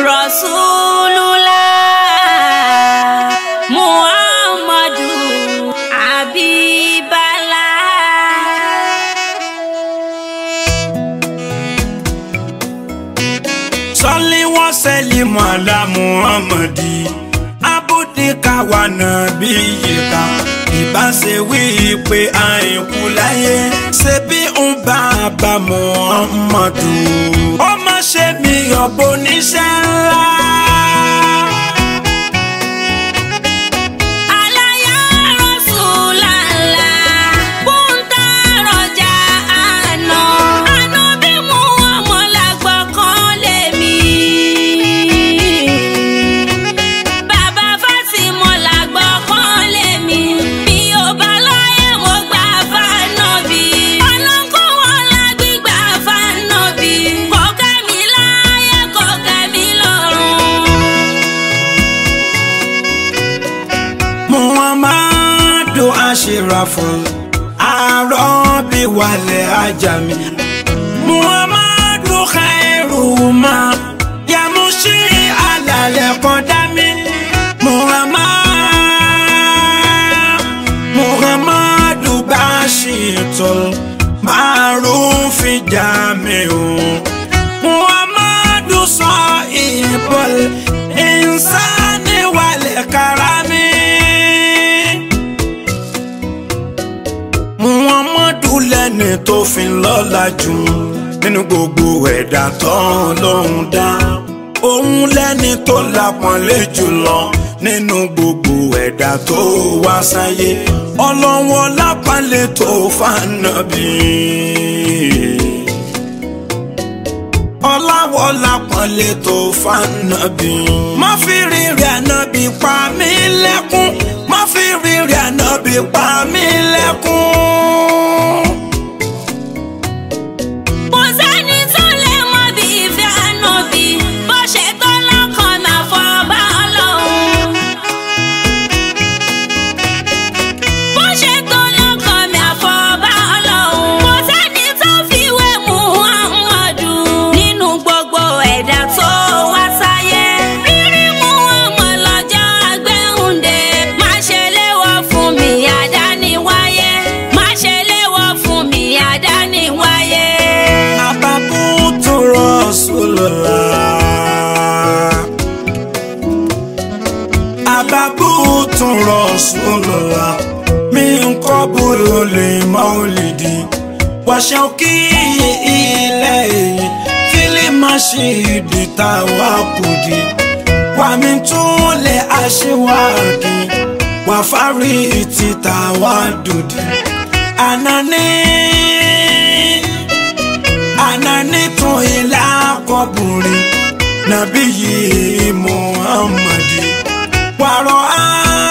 Rasulullah Muhammadu Abibala. sọlí wọn sẹlí mọlá muhammadi abudika wa nàbí yìíká ìbáṣe wí pé àìkú láyé ṣe bí ń bá a bá muhammadu ó má ṣe mí ọ̀bọ níṣẹ́ ńlá. Alaya Rasulallah Kunta roja àná Àná bí mú ọmọ lágbọ́ kan lé mi. Bàbá Fátímọ̀ lágbọ́ kan lé mi. Mi ò bá lọ́yẹ̀ mo gbà fánàbí. Ọlọ́kùn wọn la gbígbà fánàbí. Kò kẹ́ mi láyé kò kẹ́ mi lọ́run. muhammadu ashirafun arọ́bí wàlẹ̀ ajami muhammadu khairu ma yamushi alalẹ̀ kọ́dámi muhammad muhammadu bashitul marufi jamiu muhammadu sọ ìbọl insani wàlẹ̀ karami. muhammadu lẹ́ni tó fi ń lọ́lá jù nínú gbogbo ẹ̀dá tán lóhun dá òun lẹ́ni tó lápọ́nlé jùlọ nínú gbogbo ẹ̀dá tó wá sáyé ọlọ́wọ́ lápọ́nlé tó fànàbí ọláwọ́ lápọ́nlé tó fànàbí má fi rírì ànábì pa mí lẹ́kún má fi rírì ànábì pa mí lẹ́kún. Kò sẹ́ni tó lè mọ bí ìfẹ́ ànábì bó ṣe tó lọ́kàn máa fọ́ bá ọlọ́run. Bó ṣe tó lọ́kàn máa fọ́ bá ọlọ́run. Kò sẹ́ni tó fi wé Muhammadu nínú gbogbo ẹ̀dá tó wá sáyé. Rírí Muhammad lọ́jọ́ agbẹ́hùndé. Má ṣe léwọ́ fún mi àdániwáyé. Má ṣe léwọ́ fún mi àdániwáyé. Ababu tu Rasulullah. Ababu tu Rasulullah. Min qabuli maulidi. Wa shauki ilayhi. Fil mashidi tawakudi. Wa min tuli ashwaki. Wa fariti tawadudi. Anani ananitun ila kọbùnrin nàbí yìí muhammadi wàrọ á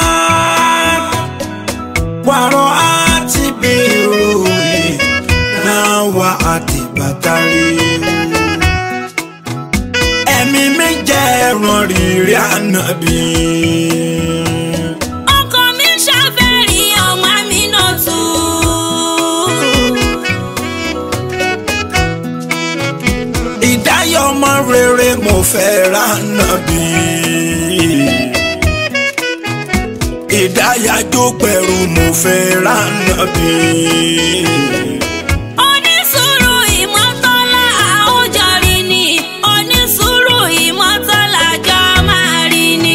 wàrọ á ti bèrò yìí náà wà àti bàtàrí ẹ̀mí mi jẹ́ ẹran rírì ànábì. ọkọ mi ṣàfẹ́rí ọmọ mi náà tù. ìdáyọ̀ ọmọ rere mo fẹ́ ra nàbí. ìdáyàjó pẹ̀rù mo fẹ́ ra nàbí. onísùúrù ìmọ̀tọ́lá àwùjọ rí ni onísùúrù ìmọ̀tọ́lá jọ máa rí ni.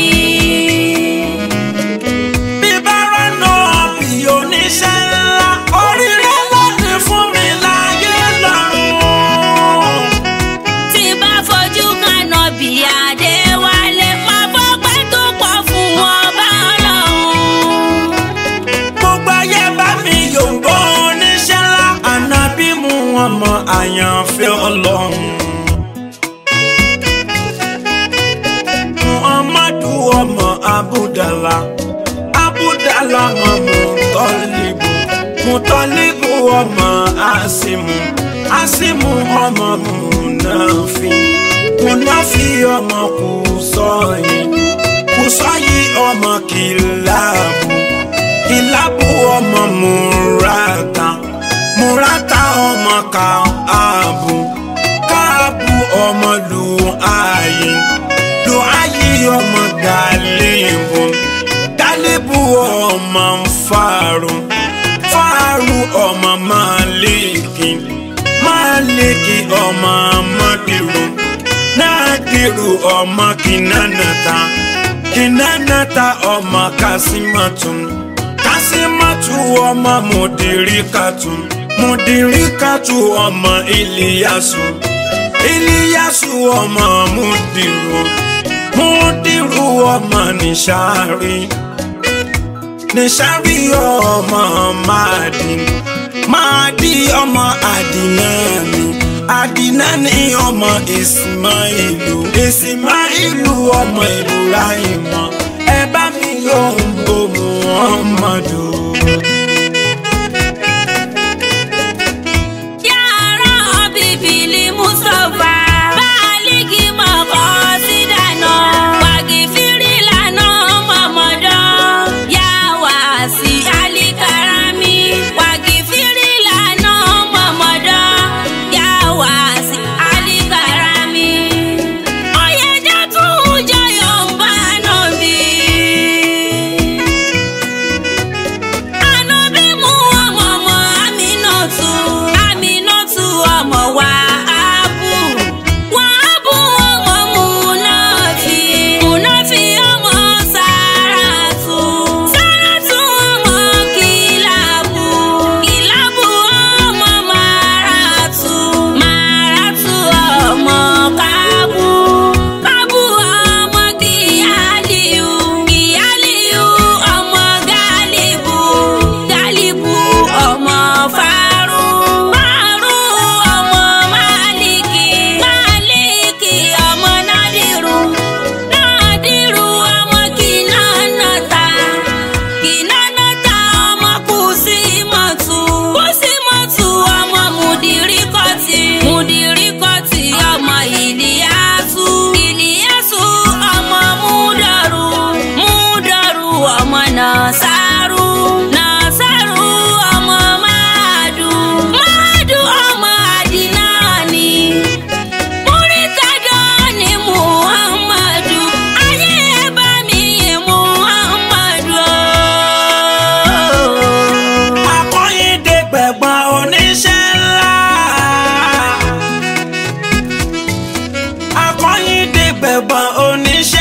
bíbára náà bí oníṣẹ́ ńlá oríire lónìí fún mi láyé lọ́rùn. tí bá fojú kaná bí adéwálé máa fọ́pẹ́ tó pọ̀ fún ọba ọlọ́run. gbogbo ayé bá mi yòǹbó oníṣẹ́ ńlá ànábì mú wọn mọ àyànfẹ́ ọlọ́run. muhammadu ọmọ abudala abudala ọmọ mutọlibu mutọlibu ọmọ asimu asimu ọmọ munafi munafi ọmọ kùsọyì kùsọyì ọmọ kìláàbù kìláàbù ọmọ murata murata ọmọ káàbù káàbù ọmọ lu ààyè Máàlìkì ọmọ Mọ́dìrú Nádìrú ọmọ Kìnánàta Kìnánàta ọmọ Kásímọ́tún Kásímọ́tù ọmọ Mùdíríkàtù Mùdíríkàtù ọmọ Ìlíyàsù Ìlíyàsù ọmọ Mùdírù Mùdírù ọmọ Nìṣàrí Nìṣàrí ọmọ Máàdì Máàdì ọmọ Àdìnáàmì Àdìnáàmì ọmọ Ìsmáìlù Ìsmáìlù ọmọ Ìbúráìmọ ẹ bá mi yọ̀ ń bò Muhammadu. Yàrá bíbélì Mustapha. Báàlíkì mọ̀kọ́ sí dáná. Wàgìfìrí lànà mọ̀mọ́dọ́. Yà wá sí Alikarami. Wàgìfìrí lànà mọ̀mọ́dọ́. Yà wá sí Alikarami. Ọ̀yẹ́dẹ́ tún jọyọ̀ ń bá náà bí. Ànábì mú ọmọ ọmọ Aminatu. Aminatu ọmọ Wàhábù. Wàhábù ọmọ Múnáfi. Múnáfi ọmọ Sáràtù. Sáràtù ọmọ Kìlábù. Kìlábù ọmọ Màràtù. Màràtù ọmọ Kábù. Kábù ọmọ Kíyálíù. Kíyálíù ọmọ Gálíbù. Gálíbù ọmọ Fárú. Fárú ọmọ Málíkì. Málíkì ọmọ Nádìrú. Nádìrú ọmọ Kìnánátà. Kìnánátà ọmọ Kùsímọ̀tù. Kùsímọ̀tù ọmọ Mùdíríkọ̀tì. Mùdíríkọ̀tì ọmọ Ìlíyásù. Ìlíyásù ọmọ Múdàrú. Múdàrú ọmọ Nàsárù. Nàsárù ọmọ Máàdù. Máàdù ọmọ Àdínáàní. Múrítàdọ́ ni Muhammadu. Ayé ẹ bá mi yìn Muhammadu. Akọ́yìndé gbẹ̀gbọ́n oníṣẹ́ ńlá. Akọ́yìndé gbẹ̀gbọ́n oníṣẹ́